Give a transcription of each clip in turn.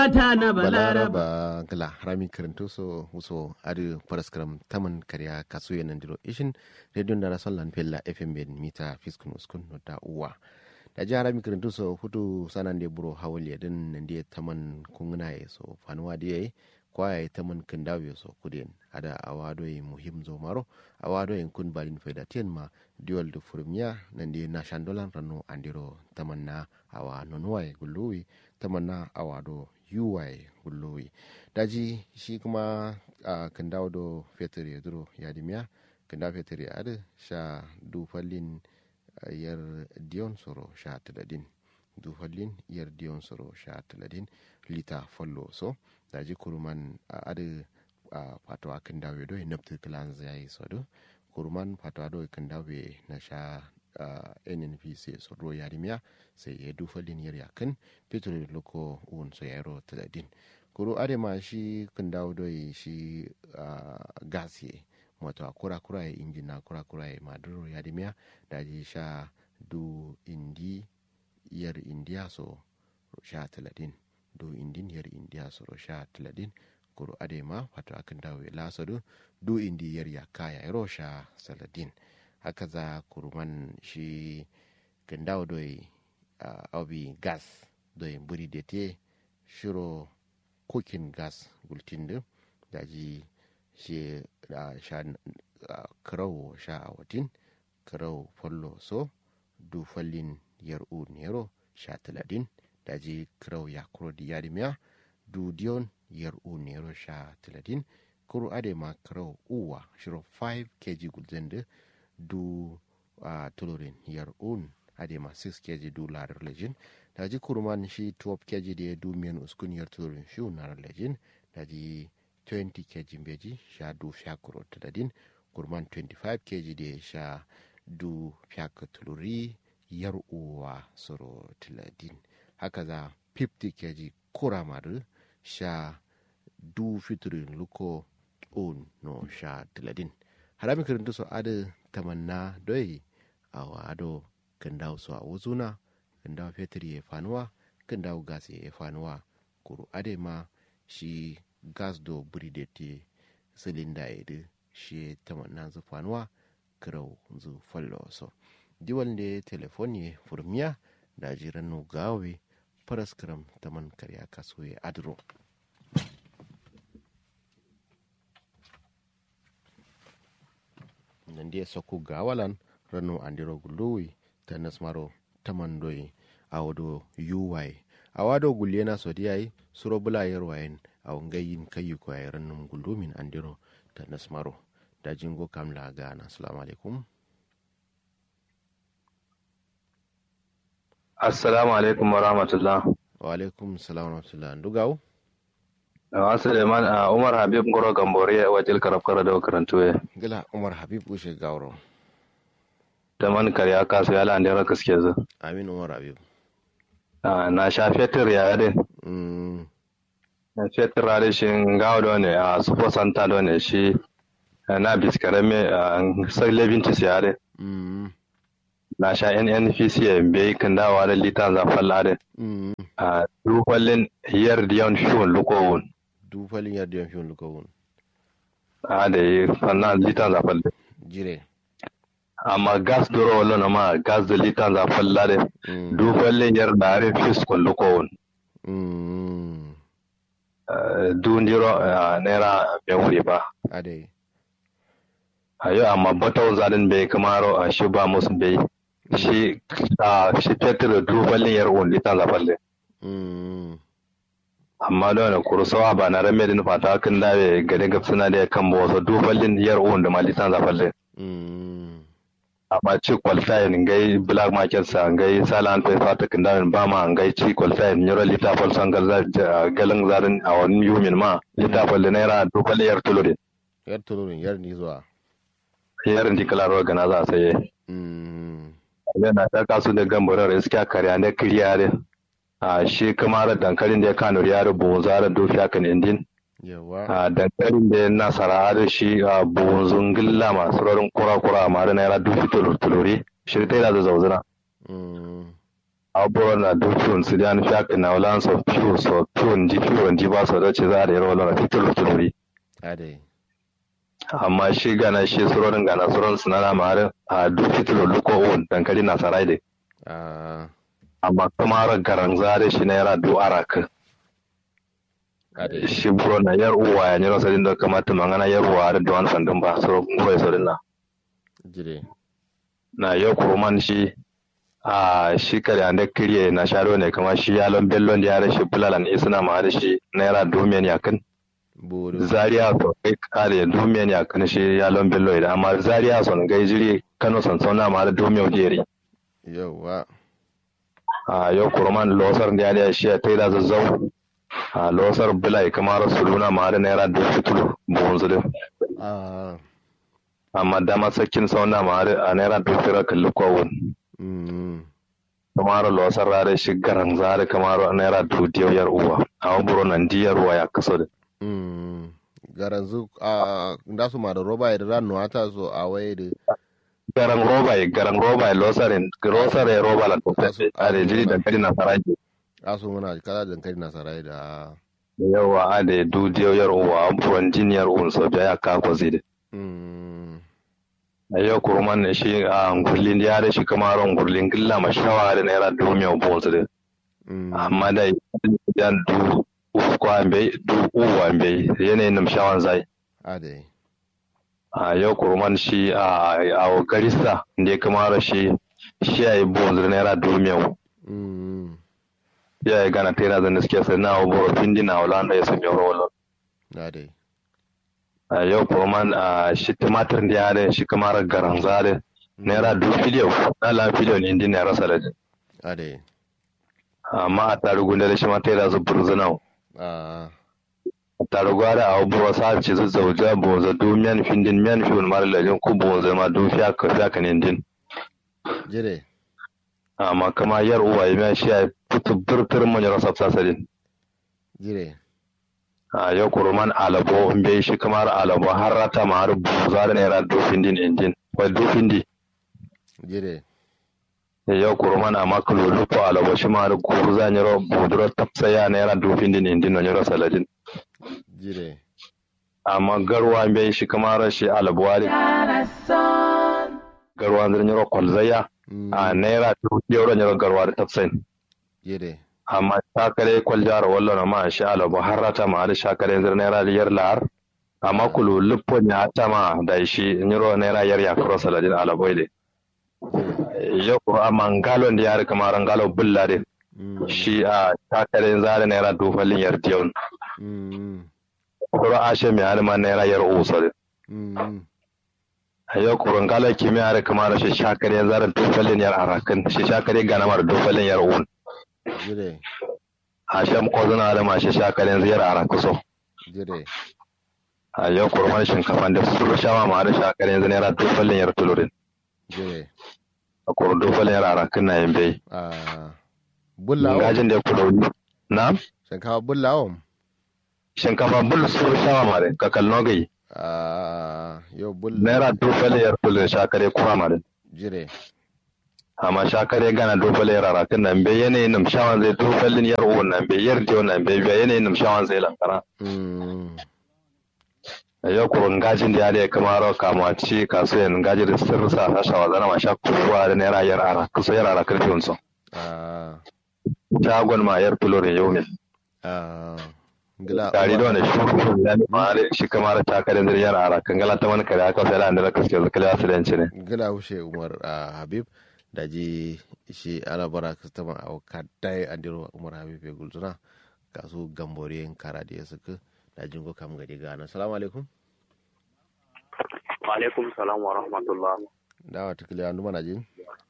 ta na balaraba balaraba gala harami karanto so wuso adu paraskram taman karya kasu yanan diro ishin radio da rason lan fella fm ben mita fiskun uskun no da uwa da ji harami karanto so hutu sanan de buro hawali din nan de taman kungna ye so fanuwa de yayi kwaya taman kindawe so kudin ada awado yi muhim zo maro awado yin kun balin faida ten ma diwal da furmiya nan de na shandolan rano andiro taman na awa nonuwa gulluwi taman na awado yuwaye gullowi daji shi kuma a kan dawo do fetur ya duro ya dimiya kan dawo fetur ya adu sha dufallin yar diyon soro sha taladin dufallin yar diyon soro sha taladin lita fallo so daji kuruman a adu a fatawa kan dawo do naftu kilan zai so do kuruman fatawa do kan dawo na sha uh, nnpc so ro yarimiya sai ya dufa liniyar yakin fetur loko un so yaro taladin kuro adema shi kan dawo doi shi uh, gas ye wato kura kura ya injin na kura kura ya maduro yarimiya da ji sha du indi yar indiya so sha taladin du indin yar indiya so sha taladin kuro adema wato akan dawo ya lasado du indi yar yaka ya ro sha saladin haka za kurman shi gandawo doi uh, aubi gas doi buri da te shiro cooking gas gultin da ji shi uh, sha uh, karau sha a watin karau fallo so du fallin yar u nero sha taladin da ji karau ya kuro di yarimiya du diyon yar u nero sha taladin kuro ade ma karau uwa shiro 5 kg gultin da du uh, tulurin yar un adema 6 kg du larar lejin da ji kurman shi 12 kg da du miyan uskun yar tulurin shi na lejin da ji 20 kg beji sha du fiakuro tadadin kurman 25 kg da sha du fiaka tuluri yar uwa soro tiladin haka za 50 kg kuramar sha du fiturin luko un no sha tiladin harami kirintu so ada tamanna doi a wado kan dawo so a wuzuna kan dawo fetur ya fanuwa kan dawo gas ya fanuwa kuru ade ma shi gas do buri da te silinda ya da shi tamanna zu fanuwa kirau zu fallo so diwal da telefon ya furmiya da jiran no gawe paraskram taman karya kaso ya adro nandiya sokku gawalan rano andiro gullowi ta nasmaro tamandoyi awado yuwai awado gullena sodiyai suro bula yarwayen aw ngayin kayi ko ay rannum gullumin andiro ta nasmaro da jingo kamla gana assalamu alaikum assalamu alaikum wa rahmatullah wa alaikum salam wa rahmatullah ndugaw Awa Suleiman a Umar Habib Ngoro Gambore wajil karab kara da karantu ya. gila umar habib ushe gawro Da man karya kasu ya lande ra kaske zu. amin umar habib Na sha fetur ya yade. mm, Na fetur ya shi ngawo do ne a supo santa do ne shi na biskare me sai lebintis ya yade. mm, Na sha NNPC ya bai kan dawa da litan za falla de. mm. A dukwallin hiyar diyan shun lukowun. du falin yardiyan fiyon lukawun A da yi fanna litan za falla. jire Amma gas duro wallo na ma gas da litan za falla de. mm, dukwallin yar da are fiskon lukowun. mm, dundiro naira bai wuri ba adai a yau amma batawun zaɗin bai kamaro a shi ba musu bai shi a shi fetur dubalin yar un litan zafalle mm, amma da wani kurusawa ba na rame da fata kan dawe gade gafsuna da ya kan ba wasu dubalin yar un da ma litan zafalle mm, amma ci kwalfayin ngai black market sa ngai salan fe fata kan dawe ba ma ngai ci kwalfayin yaro lita fal san galin zarin a wani yumin ma lita fal naira dubalin yar tulurin yar tulurin yar ni zuwa yarin jikilar gana za a saye mm, yana ta kasu da gambarar iska karya da kiriyare a shi kamar dankalin da ya kano yare buhun zara dofi akan indin yawa a dankalin da ya nasara da shi a buhun zungilla masu rarin kura-kura a mara naira dofi tuluri shi ta yi da zauzuna mm, aburo na dukkan su da fiya na wala so fiyo so fiyo ndi fiyo ndi ba so da ce za da yaro wala fitul tuluri ade amma shi gana shi surorin gana surorin sunana ma har a duk fitul luko on dankali na sarai de ah amma kuma har garan zare shi na yara du araka ade shi buro na yar uwa ya nyiro sadin da kamata mangana yar uwa da duwan sandin ba so ngure sadin na jire na yau kuruman shi a shi kare ande kiriye na sharo ne kamar shi yalon bellon da yare shi bulalan isna ma da shi naira domin ya kan buru zaria so kai kare domin ya kan shi yalon bello idan amma zaria son gai jiri kano son sauna ma da domin jeri yawa a yau kuruman losar da yare shi ya taida zazzau a losar bulai kamar suluna ma da naira da fitulu buhun zulun ah amma dama sakin sauna ma da a naira da fira kalli kowun mm kamar losar rare shi garan zare kamar naira da diyar uwa a waburo nan diyar uwa ya kaso da mm garanzu a da su ma da roba da ran nuwata so a waye da garan roba ye garan roba ye losarin losare roba la to Asu- a da jiri da kadi na saraji asu muna kala dankali na sarai da yawa a da du diyar uwa abubuwan jiniyar uwan so biya ya kako zai da mm a yau kurman ne shi a ngurlin ya da shi kamar ngurlin gilla ma shawa da naira du mai uwa da mm amma da ya du uku ambe du uwa ambe yanayin namshawan zai ade a yau kurman shi a a garista da ya kamara shi shi ya yi bonzir naira du mai mm ya yi gana tera zan suke sai na boro pindi na wala da ya sami rolo ade a yau kurman a shi tumatir da ya da shi kamar garan zare naira du filiyo na la filiyo ne indi naira salad ade amma a tarugu da shi ma tera zu burzunau ah a tarugu da a boro sa ci zu zauja bonza du miyan findin miyan fi wani mara lajin ku bonza ma du fiya ka fiya ka ne din jire amma kama yar uwa ya miya shi ya fitu birtir manyan rasa sasadin jire a yau kurman alabo in bai shi kamar alabo har rata ma har buza da naira du findin indin wai du findi jire yau kurman a makalo lupo alabo shi ma har guru za nyaro buduro tapsaya naira du findin indin no nyaro saladin jire amma garwa in bai shi kamar shi alabo wari garwa zai nyaro kwalzaya mm a naira du euro nyaro garwa da tapsayin jire amma shakare kwaljara wallo ma shi alabo har rata ma har shakare zai naira yar lahar amma kulu lupo ya tama da shi nyaro naira yar ya kuro saladin alabo ile yau amma ngalon da yare kamar ngalo bulla de mm shi a takarin zare naira dufalin yar diyon mm kuro ashe mai hali ma naira yar uso de mm yau kuro ngalo kimi yare kamar shi shakare zare dufalin yar arakan shi shakare gana mar dufalin yar un jire ashe ko zana da ma shi shakare ziyar arakuso jire a yau kuro man shinkafa da su shawa ma da shakare zare naira dufalin yar tulurin jire a kuro dufalin yar arakan na yin bai ah bullawo ngajin da ya kudo na shinkafa bullawo shinkafa bul su shawa ma da kakal nogai ah yo bulla naira dufalin yar tulurin shakare kuma ma da jire amma shakare gana dofale rara kan nan be yanayin nam shawan zai dofalin yar uwan nan be yar diyo nan be be yanayin nam shawan zai lankara mm yau ko ngajin da ya kamar kama ci kaso yan ngaji da sirri sa hasha wa zana ma sha kuwa da naira yar ara kusa yar ara karfi unso ah shagon ma yar tulore yau ne ah ngila tare da wani shuru da ma da shi kamar ta kare zai yar ara kan gala ta wani kare aka sai da an da kaske zakala asilanci ne ngila hushe umar ah, habib da ji shi ala bara kastama a kadai andiro umar habib ya gulzuna kasu gamboriyan kara da ya suka da jingo kam gadi gana salamu alaikum Alaikum salam wa rahmatullah. dawa tikili andu mana jin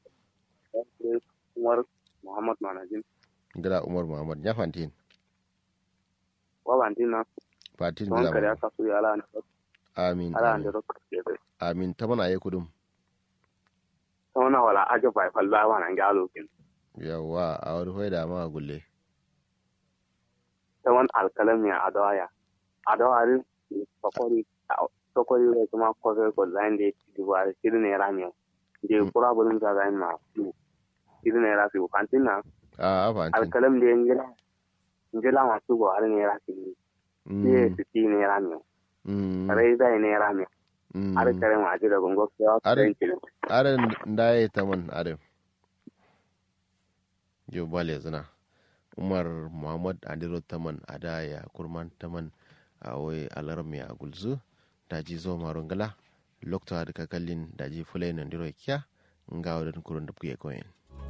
Umar Muhammad Manajin. ngila umar muhammad ya fantin Wa bantina fatin ton ngila kare Muhammad. aka su ala ne. amin Ala amin. ne ro ke be. amin ta mana ayi kudum Tona wala aje bai falla wa nan galo kin. yawa a wani hoida ma gulle Ta wan alkalami a adawaya. Adawari sokori sokori ro kuma ko ko ko zain de di wa sir ne rami. Je kura bulun ta zain ma. irin ne rafi kantin na a afantin alkalam da ngila ngila masu go har ne rafi ne su ti ne rami kare da ne rami har kare ma ji da gongo ko Are- kare are ndaye taman are yo bale zina umar muhammad adiro taman ada ya kurman taman a wai alarmi a gulzu daji zo marungala lokta da kakallin daji fulai nan diro kya nga wadin kurun da kuye koyin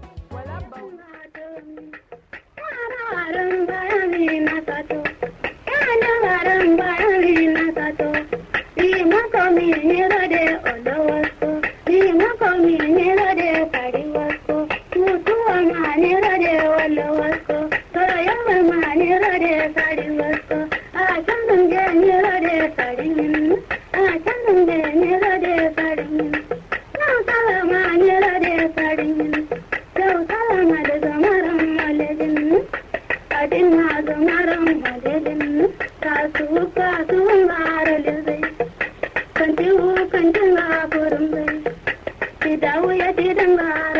Garan bayani na sato, yana garan bayani na sato. Ni mako mi nira de olo wasko, ni mako mi nira de kari wasko. Mutuwa ma nira de olo wasko, toyama ma nira de kari wasko. A can dunge nira de kari min, a can dunge nira de kari min. Na kala ma nira de kari min, yau kala ma da zamaran malejin. adin na zamaran malejin kasu kasu maralin zai kanti kantin ga burin zai ti dawo ya ti dangara